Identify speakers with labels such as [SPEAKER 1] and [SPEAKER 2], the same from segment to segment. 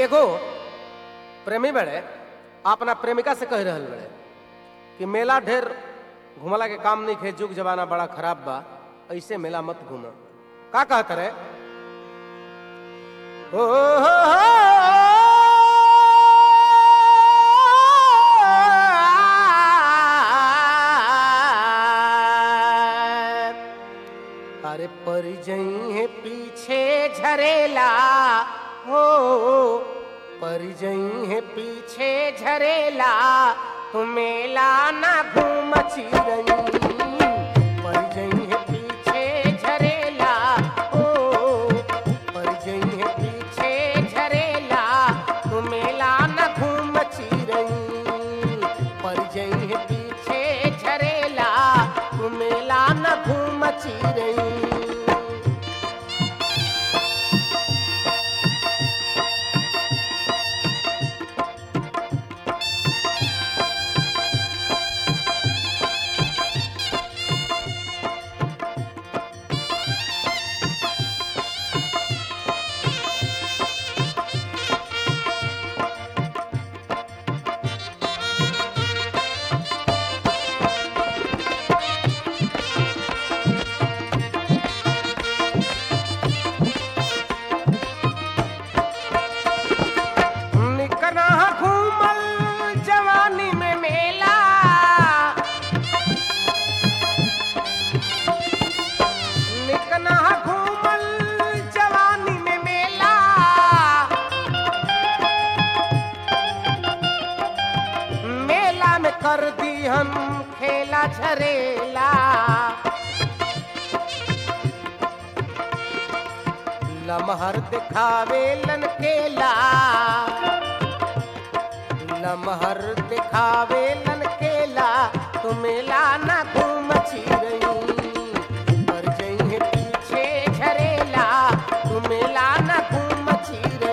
[SPEAKER 1] एगो प्रेमी बड़े अपना प्रेमिका से कह रहल बड़े कि मेला ढेर घुमला के काम नहीं खे जुग जमाना बड़ा खराब बा ऐसे मेला मत घूम का कहत रे ओ हो हो। अरे पर जई पीछे झरेला हो पर जई है पीछे झरेला तू मेला ना घूम चिरई पर जई है पीछे झरेला ओ पर जई है पीछे झरेला तू मेला ना घूम चिरई पर जई है पीछे झरेला तू मेला ना घूम चिरई निकना घूमल जवानी में मेला निकना घूमल जवानी में मेला मेला में कर दी हम खेला झरेला लमहर दिखावे लन केला लमहर दिखावे लन केला तू मेला ना घूम चिरई पर जई है पीछे झरेला तू मेला ना घूम चिरई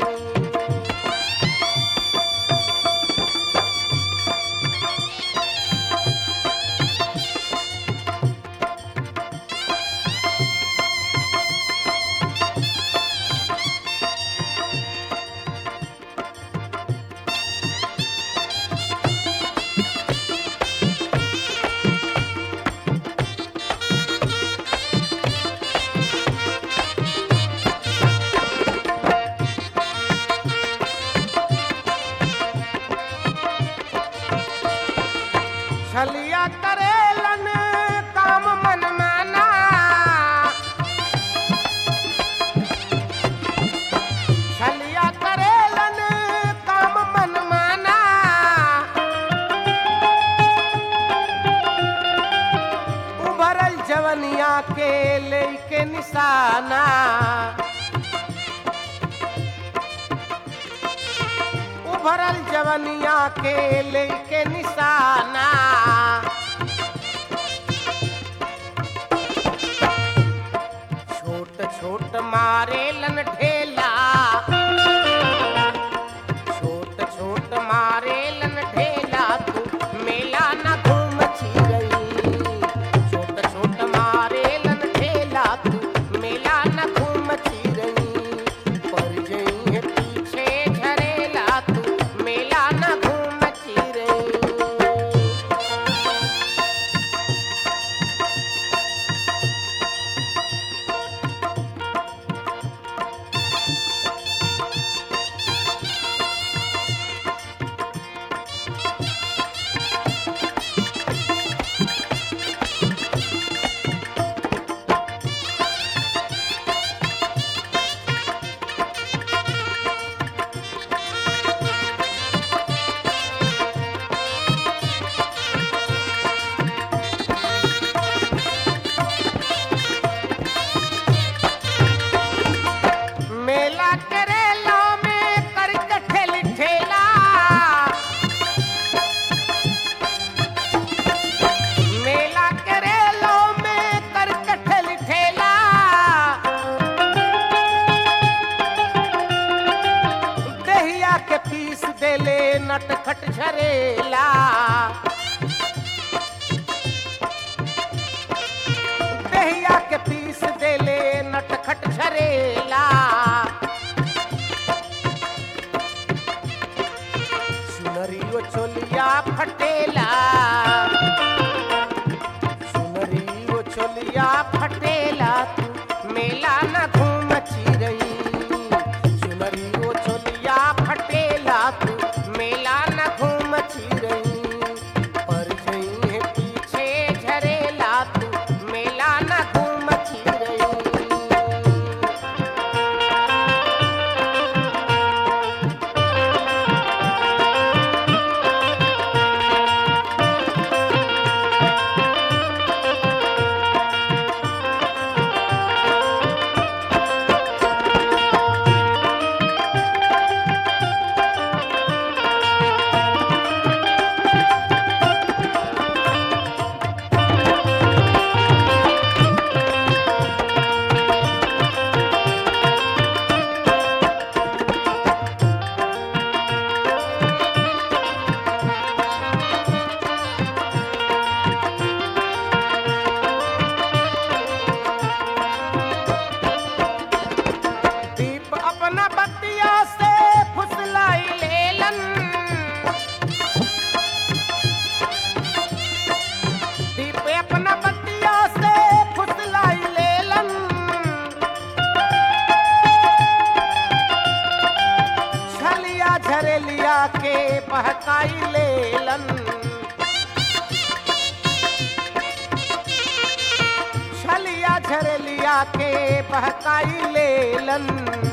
[SPEAKER 1] छलिया करेलन काम मन माना छलिया करेलन काम मन माना उभरल जवनिया के लेके निशाना उभरल जवनिया के लेके निशाना छोट छोट मारे लन ढेला छोट छोट मारे लन ढेला तू मेला ना घूम चिरई छोट छोट मारे लन ढेला तू मेला ना घूम चिरई पर जई है पीछे झरेला तू मेला ना घूम चिरई मेला करेला में कर ठेल ठेला मेला करेला में कर ठेल ठेला दहिया के पीस देले नटखट झरेला दहिया के पीस देले नटखट झरेला सुनरी वो चोलिया फटेला सुनरी वो चोलिया फटेला तू मेला न घूम चिरई सुनरी वो चोलिया फटेला तू मेला न घूम चिरई पर जई है पीछे झरेला तू मेला न घूम चिरई दीप अपना बत्तिया से फुसलाई लेलन दीप अपना बत्तिया से फुसलाई लेलन छलिया झरेलिया के बहकाई लेलन छलिया झरलिया के बहकाई लेलन